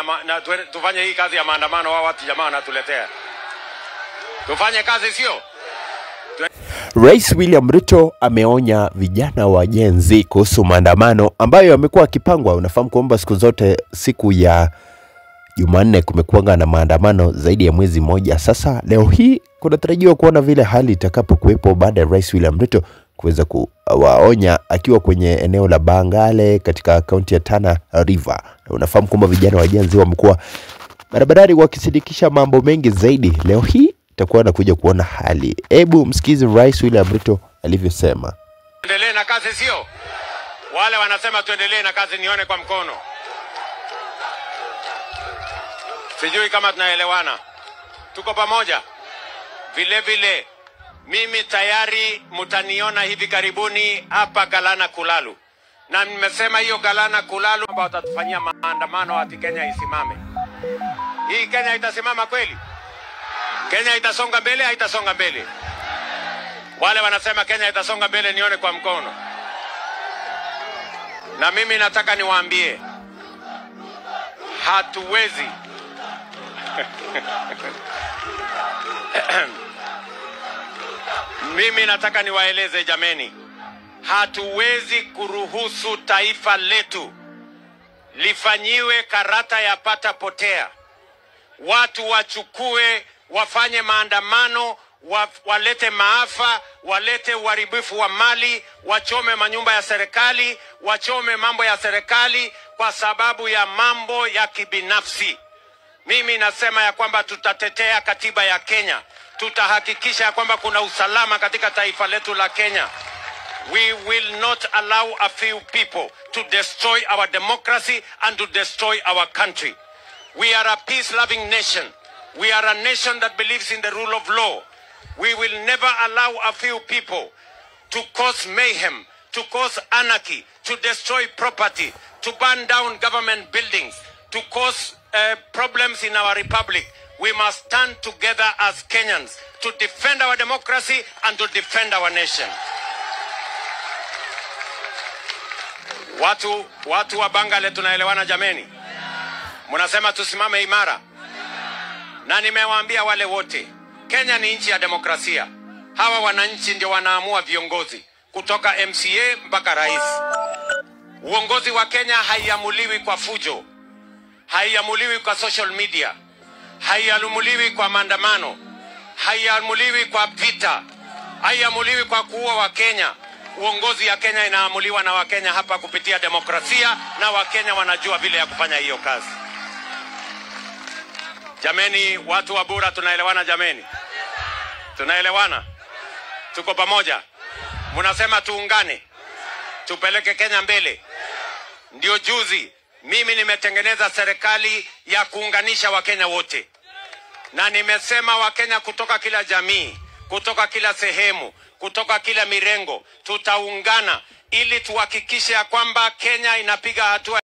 ma, na tuwe- tufanye hii kazi ya maandamano. Wao watu jamaa wanatuletea, tufanye kazi, sio Rais William Ruto ameonya vijana wa Gen Z kuhusu maandamano ambayo yamekuwa yakipangwa. Unafahamu kwamba siku zote siku ya Jumanne kumekuwa na maandamano zaidi ya mwezi mmoja sasa. Leo hii kunatarajiwa kuona vile hali itakapokuwepo baada ya Rais William Ruto kuweza kuwaonya akiwa kwenye eneo la Bangale katika kaunti ya Tana River. Na unafahamu kwamba vijana wa Gen Z wamekuwa barabarani wakisindikisha mambo mengi zaidi. Leo hii itakuwa nakuja kuona hali. Hebu msikize Rais William Ruto alivyosema. tuendelee na kazi, sio wale wanasema tuendelee na kazi. Nione kwa mkono. Sijui kama tunaelewana, tuko pamoja. Vile vile mimi tayari mtaniona hivi karibuni hapa Galana Kulalu, na nimesema hiyo Galana Kulalu ambao watatufanyia maandamano ati Kenya isimame. Hii Kenya itasimama kweli? Kenya itasonga mbele? Haitasonga mbele? Wale wanasema Kenya itasonga mbele, nione kwa mkono. Na mimi nataka niwaambie, hatuwezi mimi nataka niwaeleze jameni, hatuwezi kuruhusu taifa letu lifanyiwe karata ya pata potea. Watu wachukue wafanye maandamano wa, walete maafa, walete uharibifu wa mali, wachome manyumba ya serikali, wachome mambo ya serikali kwa sababu ya mambo ya kibinafsi. Mimi nasema ya kwamba tutatetea katiba ya Kenya, tutahakikisha ya kwamba kuna usalama katika taifa letu la Kenya. We will not allow a few people to destroy our democracy and to destroy our country. We are a peace-loving nation. We are a nation that believes in the rule of law. We will never allow a few people to cause mayhem, to cause anarchy, to destroy property, to burn down government buildings, to cause uh, problems in our republic. We must stand together as Kenyans to defend our democracy and to defend our nation. Watu, watu wa Bangale tunaelewana jameni? Mnasema tusimame imara, na nimewaambia wale wote, Kenya ni nchi ya demokrasia. Hawa wananchi ndio wanaamua viongozi kutoka MCA mpaka rais. Uongozi wa Kenya haiamuliwi kwa fujo, haiamuliwi kwa social media, haiamuliwi kwa maandamano, haiamuliwi kwa vita, haiamuliwi kwa kuua Wakenya. Uongozi ya Kenya inaamuliwa na Wakenya hapa kupitia demokrasia, na Wakenya wanajua vile ya kufanya hiyo kazi. Jameni, watu wa Bura, tunaelewana jameni? Tunaelewana? Tuko pamoja? Mnasema tuungane, tupeleke Kenya mbele. Ndio juzi mimi nimetengeneza serikali ya kuunganisha Wakenya wote, na nimesema Wakenya kutoka kila jamii, kutoka kila sehemu, kutoka kila mirengo, tutaungana ili tuhakikishe ya kwamba Kenya inapiga hatua